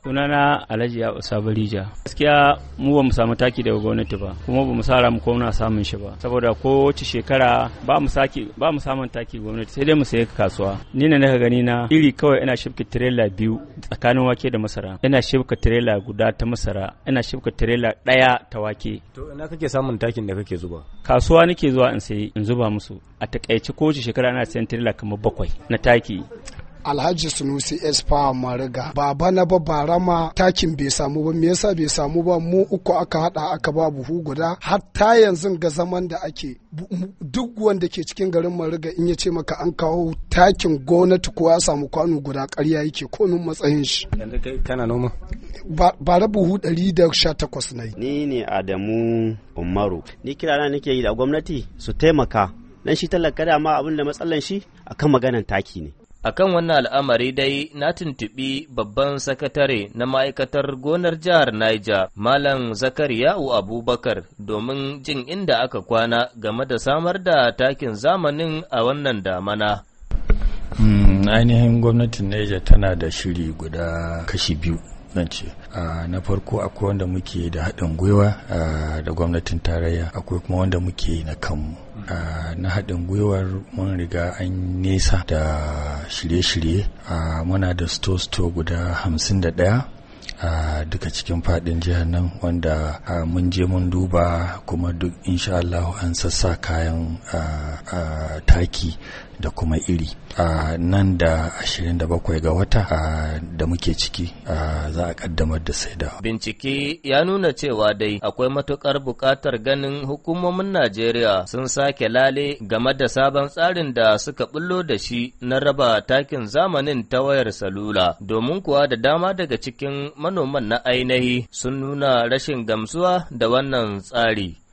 Sunana Alhaji ya Sabarija. Gaskiya mu ba mu samu taki daga gwamnati ba, kuma ba mu sa mu ko samun shi ba. Saboda ko wace shekara ba mu saki ba mu samun taki gwamnati sai dai mu sayi kasuwa. Ni ne naka gani na iri kawai ina shifka tirela biyu tsakanin wake da masara. Ina shifka tirela guda ta masara, ina shifka tirela ɗaya ta wake. To ina kake samun takin da kake zuba? Kasuwa nake zuwa in sayi in zuba musu. A takaice ko wace shekara ana sayan tirela kamar bakwai na taki. Alhaji Sunusi Esfa Mariga baba na ba barama takin bai samu ba me yasa bai samu ba mu uku aka hada aka ba buhu guda hatta yanzu ga zaman da ake duk wanda ke cikin garin Mariga in ya ce maka an kawo takin gwamnati ko ya samu kwano guda ƙarya yake komin matsayin shi Yanzu kai kana noma? bara buhu ɗari da sha takwas na yi. Ni ne Adamu Umaru. Ni kirana nake yi da gwamnati su taimaka. Dan shi talaka da ma abin da matsalan shi akan maganan taki ne. Akan wannan al'amari dai na tuntuɓi babban sakatare na ma'aikatar gonar jihar Niger, Malam Zakariya'u Abubakar, domin jin inda aka kwana game da samar da takin zamanin a wannan damana. ainihin gwamnatin Niger tana da shiri guda kashi biyu. zan ce na farko akwai wanda muke da haɗin gwiwa da gwamnatin tarayya akwai kuma wanda muke na kanmu na haɗin gwiwar mun riga an nesa da shirye-shirye muna da store-store guda hamsin da ɗaya a duka cikin fadin jihar nan wanda mun je mun duba kuma duk insha Allah an sassa kayan taki da kuma iri nan da 27 ga wata da muke ciki za a kaddamar da saida. Bincike ya nuna cewa dai akwai matukar buƙatar ganin hukumomin Najeriya sun sake lale game da sabon tsarin da suka bullo da shi na raba takin zamanin ta wayar salula domin kuwa da dama daga cikin manoman na ainihi sun nuna rashin gamsuwa da wannan tsari.